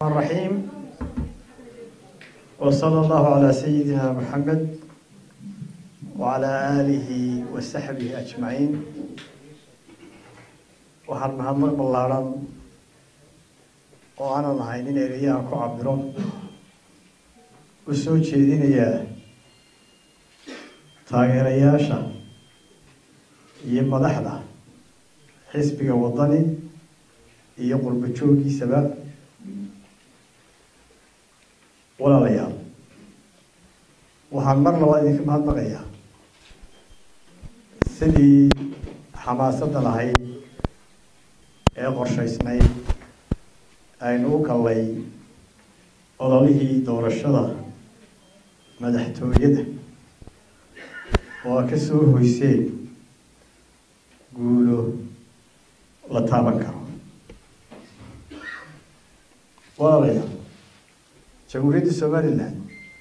الرحيم وصلى الله على سيدنا محمد وعلى آله وصحبه أجمعين waxaan mahadnaq ballaaran oo aanan ahayn in ereyaha ku cabiro u soo jeedinayaa taageerayaasha iyo madaxda xisbiga waddani iyo qurbo jooggiisaba walaalayaal waxaan mar labaad idinka mahadnaqayaa sidii xamaasadda lahayd ee qorshaysnayd aynu u gallay ololihii doorashada madaxtooyada oo a ka soo hoyseen guulo la taaban karo walaalayaal jamhuuriyadda somalilan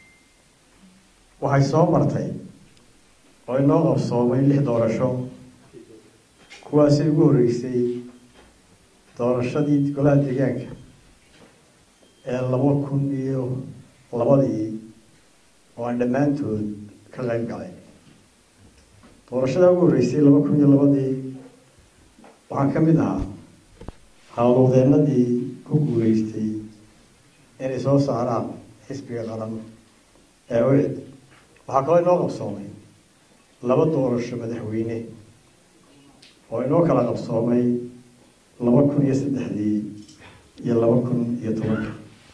waxay soo martay oo inoo qabsoomay lix doorasho kuwaasay ugu horreysay doorashadii golaha deegaanka ee laba kun iyo labadii oo aan dhammaantood ka qayb galay doorashadaa ugu horreysay laba kun iyo labadii waxaan ka mid ahaa hawlwadeenadii ku guuleystay inay soo saaraan xisbiga qaran ee ucid waxaa kaloo inoo qabsoomay laba doorasho madaxweyne oo inoo kala qabsoomay laba kun iyo saddexdii iyo laba kun iyo tobanka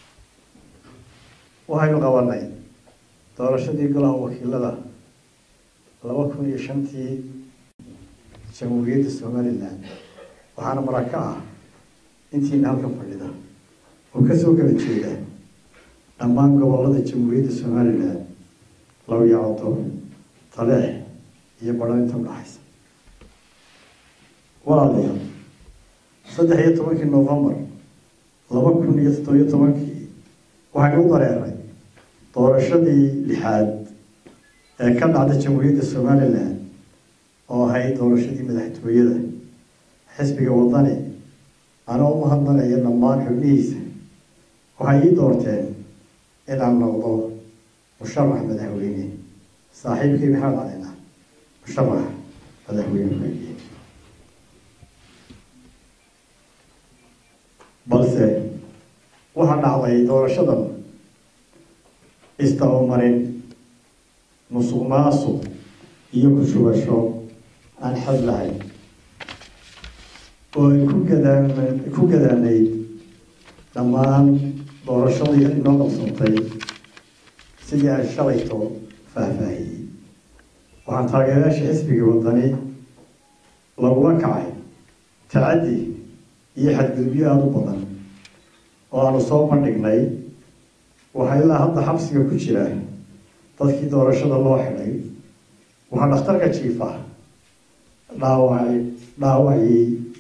waxaynu qabanay doorashadii golaha wakiilada laba kun iyo shantii jamhuuriyadda somalilan waxaana maraka ah intiina halkan fadhida oo kasoo kala jeeda dhammaan gobolada jamhuuriyadda somalilan lawyacdo taleex iyo badhaninta udhaxaysa walaalayaal saddex iyo tobankii novembar laba kun iyo toddobiyo tobankii waxaynu u dareeray doorashadii lixaad ee ka dhacda jamhuuriyadda somalilan oo ahayd doorashadii madaxtooyada xisbiga waddani anoo u mahadnaqaya dhammaan xubnihiisa waxay ii doorteen inaan noqdo musharax madaxweyne saaxiibkii maxamed calina musharax madaxweyne ku-xigeen balse waxaa dhacday doorashadan istabamarin musuq maasuq iyo ku-shubasho aan xad lahayn oo ay ku gadaan ku gadaanayd dhammaan doorashadii inoo qabsantay sidii aan shalayto faahfaahiyey waxaan taageerayaasha xisbiga waddani lagula kacay tacaddi iyo xadgudubyo aada u badan oo aanu soo bandhignay waxaa ilaa hadda xabsiga ku jira dadkii doorashada loo xidhay waxaa dhakhtarka jiifa dhaawacay dhaawacii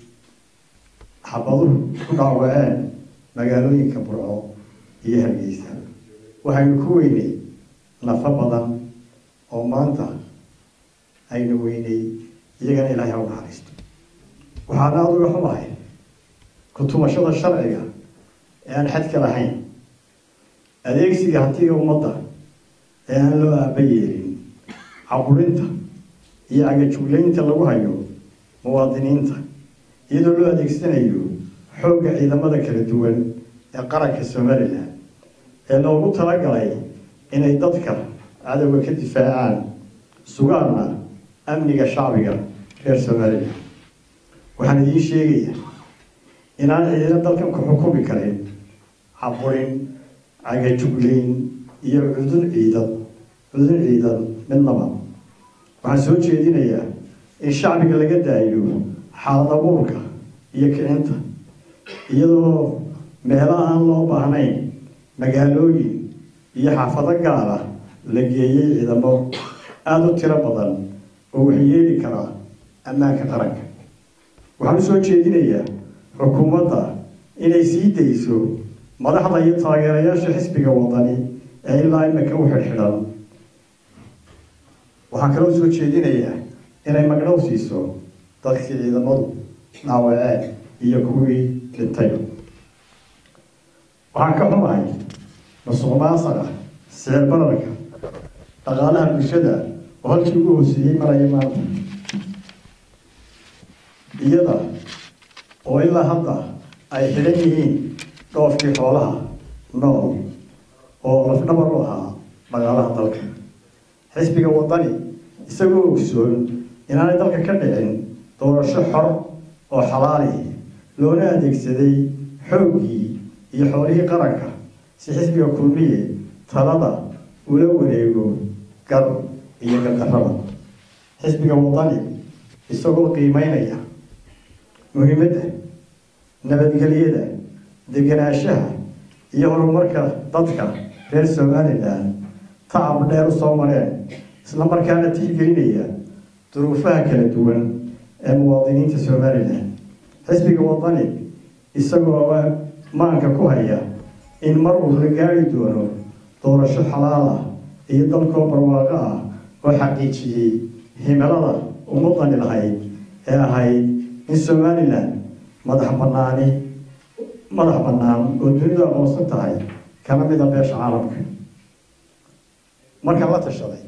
xabaduhu ku dhaawaceen magaalooyinka burco iyo hargeysa waxaynu ku weynay nafo badan oo maanta aynu weynay iyagana ilaahay ha u naxariisto waxaana aada uga xumahay ku-tumashada sharciga ee aan xadka lahayn adeegsiga hantiga ummadda ee aan loo aaba yeelin caburinta iyo cagajuglaynta lagu hayo muwaadiniinta iyadoo loo adeegsanayo xoogga ciidamada kala duwan ee qaranka somalilan ee loogu talagalay inay dadka cadowga ka difaacaan sugaanna amniga shacbiga reer somalilan waxaan idiin sheegaya inaan ciidina dalkan ku xukumi karin caburin cagajuglayn iyo cudun ciidan cudun ciidan midnaba waxaan soo jeedinayaa in shacbiga laga daayo xaalad abuurka iyo kicinta iyadoo meelo aan loo baahnayn magaalooyin iyo xaafado gaala la geeyey ciidamo aada u tiro badan oo waxyeeli kara ammaanka qaranka waxaan u soo jeedinayaa xukuumadda inay sii dayso madaxda iyo taageerayaasha xisbiga waddani ee ilaa imika u xidhxidhan waxaan kaloo soo jeedinayaa inay magdhow siiso dadkii ciidamadu dhaawaceen iyo kuwii dhintay waxaan ka xumahay masuq maasaqa sicir bararka dhaqaalaha bulshada oo halkii ugu hooseeyey maraya maanta iyada oo ilaa hadda ay xidhan yihiin dhoofkii xoolaha nool oo lafdhabar u ahaa dhaqaalaha dalka xisbiga wadani isagoo ogsoon inaanay dalka ka dhicin doorasho xor oo xalaali loona adeegsaday xooggii iyo xoolihii qaranka si xisbiga kulmiye talada ula wareego gar iyo gardarrada xisbiga wadani isagoo qiimeynaya muhiimadda nabadgelyada degenaanshaha iyo horumarka dadka reer somalilan tacab dheer u soo mareen isla markaana tixgelinaya duruufaha kala duwan ee muwaadiniinta somalilan xisbiga wadani isagoo maanka ku haya in mar uu la gaari doono doorasho xalaal ah iyo dalkoo barwaaqo ah oo xaqiijiyey himilada ummadani lahayd ee ahayd in somalilan madax banaani madax bannaan oo dunidu aqoonsan tahay kana mida beesha caalamka markaan la tashaday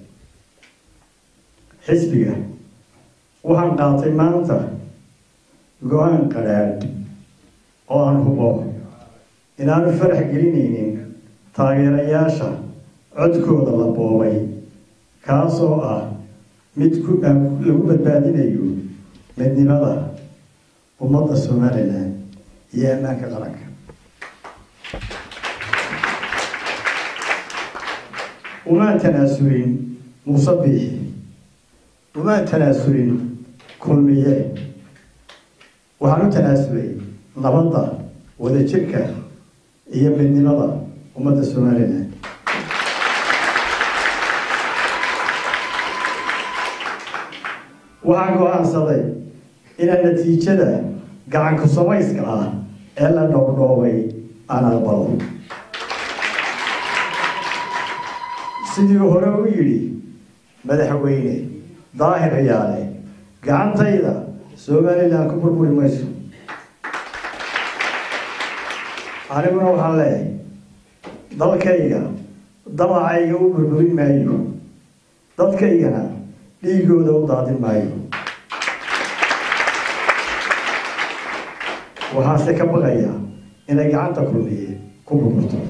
xisbiga waxaan qaatay maanta go-aan qadhaadh oo aan hubo inaanu farax gelinaynin taageerayaasha codkooda la boobay kaas oo ah mid ku lagu badbaadinayo midnimada ummadda somalilan iyo ammaanka qaranka umaan tanaasulin muuse biixi umaan tanaasulin kulmiye waxaan u tanaasulay nabadda wadajirka iyo midnimada ummadda somalilan waxaan go-aansaday inaan natiijada gacanku samayska ah ee la dhoobdhoobay aan aqbalo sidii hore u yidhi madaxweyne daahir yaale gacantayda somalilan ku burburi mayso aniguna waxaan leeyahay dalkayga damacayga u burburin maayo dadkaygana dhiigooda u daadin maayo waxaase ka baqaya inay gacanta kulmiye ku burburto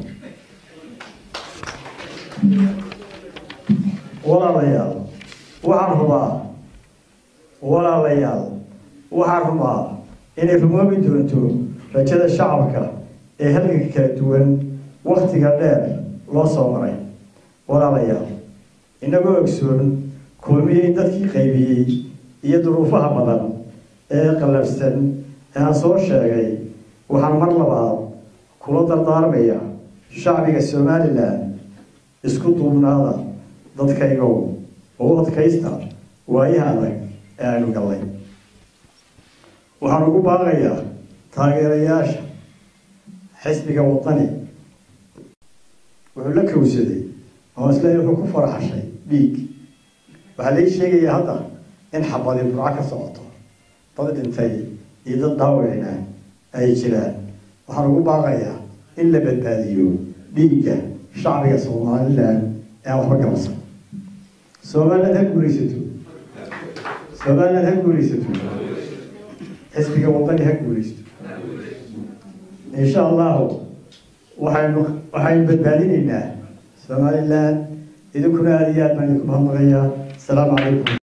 walaalayaal waxaan rubaa walaalayaal waxaan rubaa inay rumoobi doonto rajada shacabka ee halganka kala duwan waktiga dheer loo soo maray walaalayaal inagoo ogsoon kulmiyey dadkii qaybiyey iyo duruufaha badan ee qallafsan ee aan soo sheegay waxaan mar labaad kula dardaarmaya shacbiga somalilan isku duubnaada dadkaygow oo u adkaysta waayaha adag ee aynu gallay waxaan ugu baaqayaa taageerayaasha xisbiga wadani wuxuu la kowsaday oo isleeya wuxuu ku faraxashay dhiig waxaa lai sheegaya hadda in xabadi burco ka socoto dad dhintay iyo dad dhaawicina ay jiraan waxaan ugu baaqayaa in la badbaadiyo dhiigga shacbiga somalilan ee aan waxba gabasan somaliland ha guulaysato somaliland ha guulaysato xisbiga wadani ha guulaysato insha allahu waxaynu waxaynu badbaadinaynaa somaliland idinkuna aada iyo aad baan idinku mahadnaqayaa asalaamu calaykum